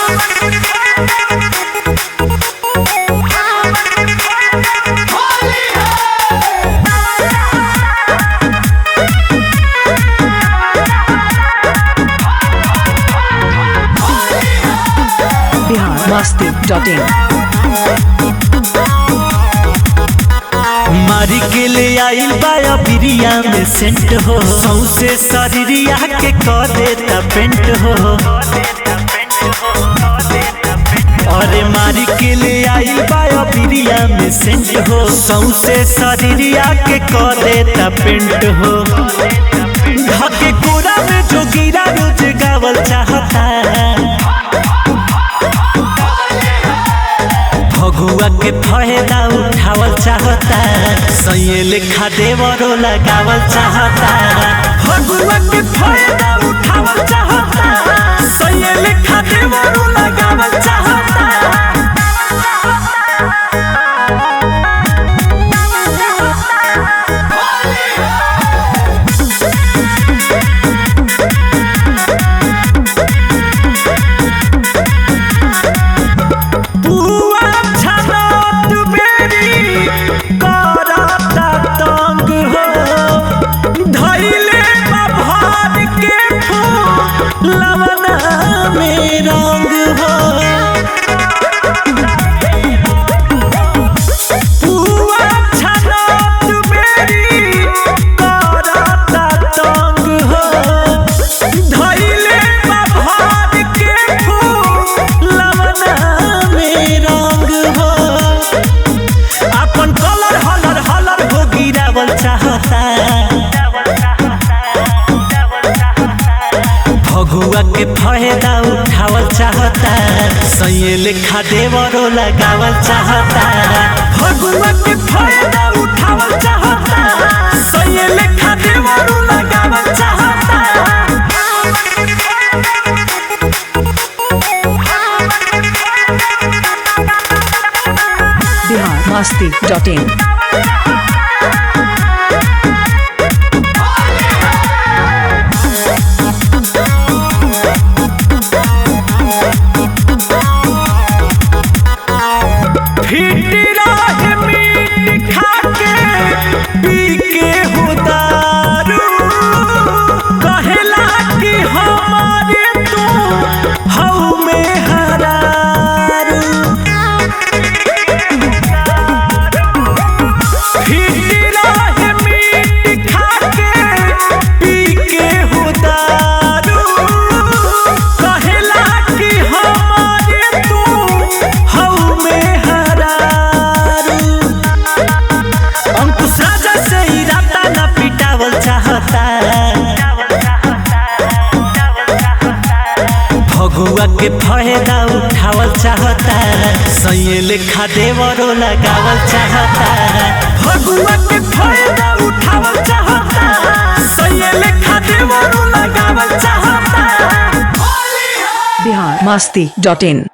Bihar Masti dot इन मारी के ले आइल बाया बिरिया में सेंट हो सौसे शरीरिया के क देता पेंट हो अरे मारी के ले आइल बाया बिरिया में सेंट हो सौसे शरीरिया के क देता पेंट हो धके कोरा में जो गिरा रोज गावल चाहता भगुआ के फायदा उठावल चाहता सैये लेखा देवरो लगावल चाहता भगुआ के फायदा उठावल चाहता सैये लेखा देवरो लगावल चाहता बुआ छनत बेरी करता तंग हो धैले भर के फूल लवना में रंग हो बुआ छनत बेरी करता तंग हो धैले भर के फूल लवना में रंग हो अपन कलर हलर हलर हो गिरावल चाहता भगुआ के फायदा उठावल चाहता सैये लेखा देवरो लगावल चाहता भगुआ के फायदा उठावल चाहता सैये लेखा देवरो लगावल चाहता Bihar Masti dot in fit रहे मीट खाके पी के हो दारू कहेला कि हमारे तू हऊ में हरारू फिट रहे मीट खाके पी के हो दारू कहेला कि हमारे तू हऊ में हरारू अंकुश राजा से ही राता न पिटावल चाहता भगुआ के फायदा उठावल चाहता सैये लेखा देवरो लगावल चाहता भगुआ के फायदा उठावल चाहता सैये लेखा देवरो लगावल चाहता बिहार मस्ती डॉट इन